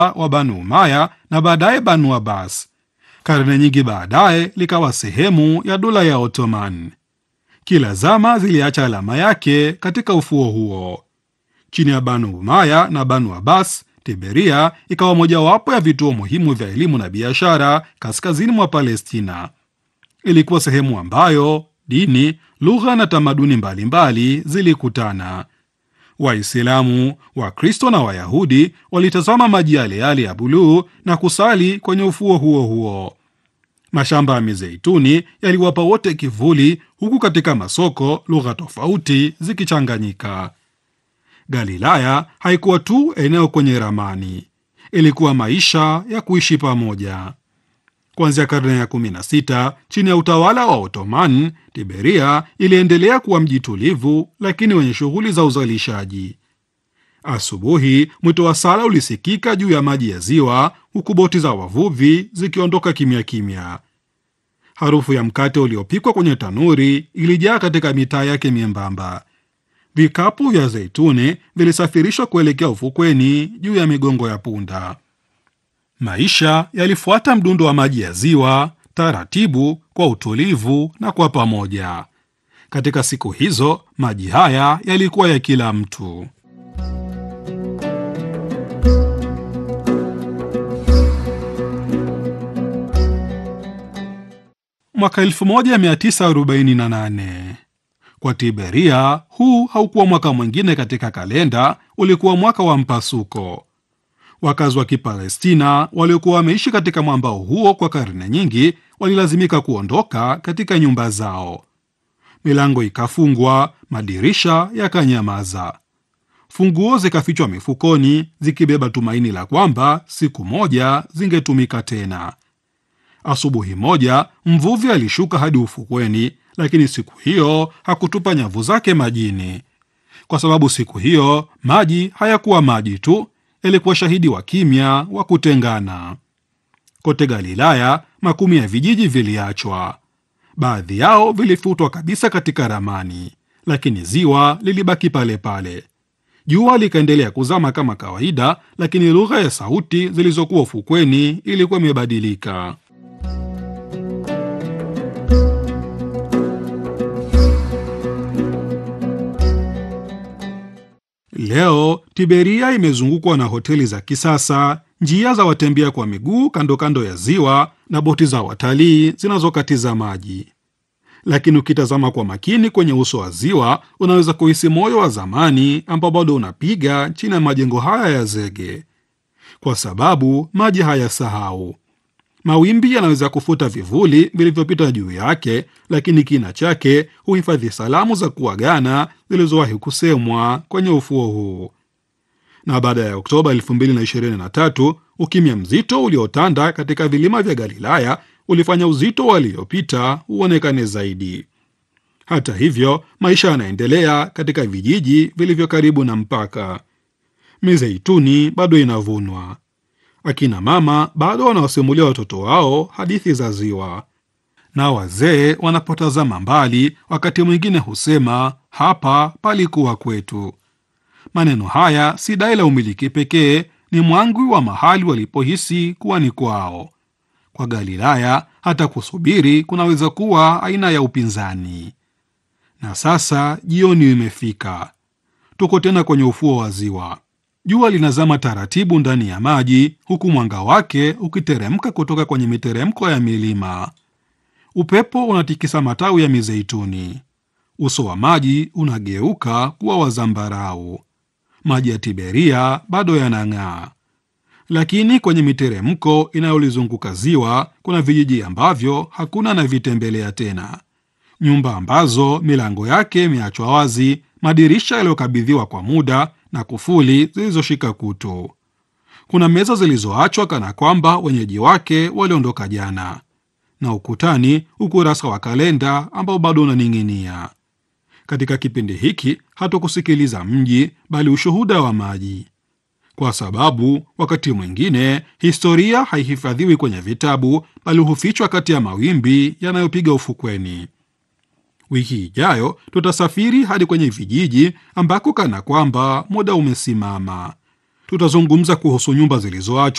wa Banu Umaya na baadaye Banu Abbas. Karne nyingi baadaye likawa sehemu ya dola ya Ottoman. Kila zama ziliacha alama yake katika ufuo huo. Chini ya Banu Umaya na Banu Abbas, Tiberia ikawa mojawapo ya vituo muhimu vya elimu na biashara kaskazini mwa Palestina. Ilikuwa sehemu ambayo dini, lugha na tamaduni mbalimbali zilikutana. Waislamu, Wakristo na Wayahudi walitazama maji yale yale ya buluu na kusali kwenye ufuo huo huo. Mashamba ya mizeituni yaliwapa wote kivuli, huku katika masoko lugha tofauti zikichanganyika. Galilaya haikuwa tu eneo kwenye ramani, ilikuwa maisha ya kuishi pamoja. Kuanzia karne ya 16 chini ya utawala wa Ottoman, Tiberia iliendelea kuwa mji tulivu lakini wenye shughuli za uzalishaji. Asubuhi mwito wa sala ulisikika juu ya maji ya ziwa, huku boti za wavuvi zikiondoka kimya kimya. Harufu ya mkate uliopikwa kwenye tanuri ilijaa katika mitaa yake miembamba. Vikapu vya zeituni vilisafirishwa kuelekea ufukweni juu ya migongo ya punda. Maisha yalifuata mdundo wa maji ya ziwa, taratibu, kwa utulivu na kwa pamoja. Katika siku hizo maji haya yalikuwa ya kila mtu. Mwaka 1948 kwa Tiberia, huu haukuwa mwaka mwingine katika kalenda, ulikuwa mwaka wa mpasuko. Wakazi wa Kipalestina waliokuwa wameishi katika mwambao huo kwa karne nyingi walilazimika kuondoka katika nyumba zao. Milango ikafungwa, madirisha yakanyamaza, funguo zikafichwa mifukoni, zikibeba tumaini la kwamba siku moja zingetumika tena. Asubuhi moja mvuvi alishuka hadi ufukweni, lakini siku hiyo hakutupa nyavu zake majini, kwa sababu siku hiyo maji hayakuwa maji tu, yalikuwa shahidi wa kimya wa kutengana. Kote Galilaya makumi ya vijiji viliachwa, baadhi yao vilifutwa kabisa katika ramani, lakini ziwa lilibaki pale pale. Jua likaendelea kuzama kama kawaida, lakini lugha ya sauti zilizokuwa ufukweni ilikuwa imebadilika. Leo Tiberia imezungukwa na hoteli za kisasa, njia za watembea kwa miguu kando kando ya ziwa na boti za watalii zinazokatiza maji. Lakini ukitazama kwa makini kwenye uso wa ziwa, unaweza kuhisi moyo wa zamani ambao bado unapiga chini ya majengo haya ya zege, kwa sababu maji hayasahau. Mawimbi yanaweza kufuta vivuli vilivyopita juu yake, lakini kina chake huhifadhi salamu za kuagana zilizowahi kusemwa kwenye ufuo huu. Na baada ya Oktoba 2023 ukimya mzito uliotanda katika vilima vya Galilaya ulifanya uzito waliopita uonekane zaidi. Hata hivyo, maisha yanaendelea katika vijiji vilivyo karibu na mpaka. Mizeituni bado inavunwa akina mama bado wanawasimulia watoto wao hadithi za ziwa, na wazee wanapotazama mbali, wakati mwingine husema hapa palikuwa kwetu. Maneno haya si dai la umiliki pekee, ni mwangwi wa mahali walipohisi kuwa ni kwao. Kwa Galilaya, hata kusubiri kunaweza kuwa aina ya upinzani. Na sasa jioni imefika, tuko tena kwenye ufuo wa ziwa. Jua linazama taratibu ndani ya maji huku mwanga wake ukiteremka kutoka kwenye miteremko ya milima. Upepo unatikisa matawi ya mizeituni. Uso wa maji unageuka kuwa wa zambarau. Maji ya Tiberia bado yanang'aa, lakini kwenye miteremko inayolizunguka ziwa kuna vijiji ambavyo hakuna anavitembelea tena, nyumba ambazo milango yake imeachwa wazi, madirisha yaliyokabidhiwa kwa muda na kufuli zilizoshika kutu. Kuna meza zilizoachwa kana kwamba wenyeji wake waliondoka jana, na ukutani ukurasa wa kalenda ambao bado unaning'inia. Katika kipindi hiki hatukusikiliza mji, bali ushuhuda wa maji, kwa sababu wakati mwingine historia haihifadhiwi kwenye vitabu, bali hufichwa kati ya mawimbi yanayopiga ufukweni. Wiki ijayo tutasafiri hadi kwenye vijiji ambako kana kwamba muda umesimama. Tutazungumza kuhusu nyumba zilizoachwa